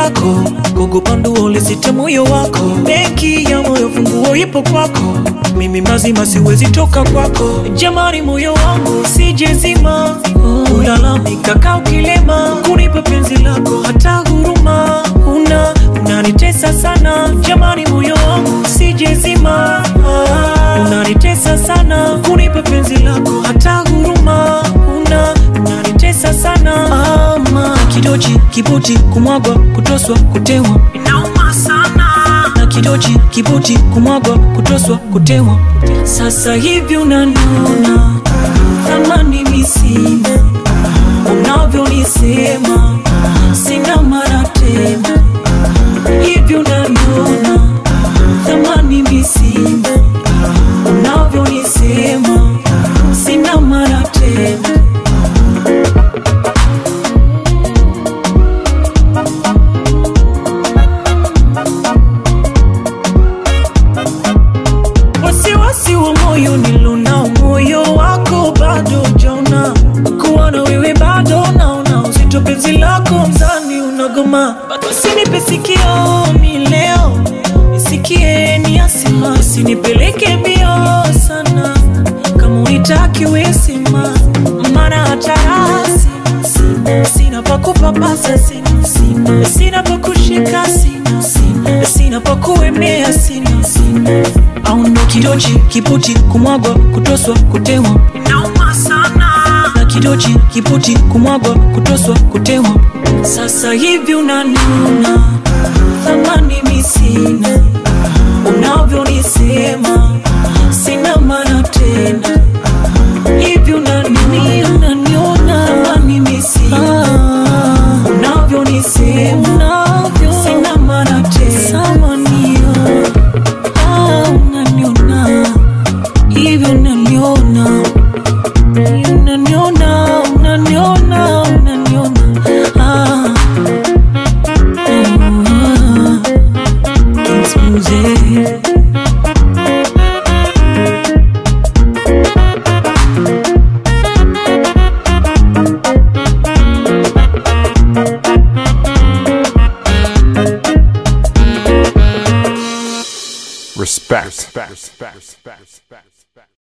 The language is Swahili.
lako, kukupa nduo lisite moyo wako. Benki ya moyo funguo ipo kwako, mimi mazima siwezi toka kwako. Jamani, moyo wangu usijezima, ulalamika kaa ukilema, kunipa penzi lako hata huruma una unanitesa sana. Jamani, moyo wangu usijezima, unanitesa sana, kunipa penzi lako hata huruma una unanitesa sana. Ama kidochi kibuti kumwagwa kutoswa kutewa inauma sana na kidochi kibuti kumwagwa kutoswa kutewa. Sasa hivi unaniona thamani misina, unavyonisema sina mara tena. Hivi unaniona thamani misina, unavyonisema sina mara tena. wasiwasi wa moyo nilonao, moyo wako bado jauna, kuwa na wewe bado naona uzito, penzi lako mzani unagoma, bado usinipe sikio mi leo nisikie ni asima, usinipeleke mbio sana, kama unitaki wesima, maana hata rasi sina, sina pa kupapasa sina, sina, sina pa kushika sina, sina, sina pa kuemea sina, sina au ndo kidochi kiputi kumwagwa kutoswa kutewa inauma sana na kidochi kiputi kumwagwa kutoswa kutewa sasa hivi unaniona thamani misina unavyonisema sina maana tena hivi unaniona unaniona thamani misina unavyonisema sina maana tena samanio Ah, unaniona hivyo unaniona unaniona unaniona unaniona ah. Ah. It's music. Respect. Respect. Respect. Respect.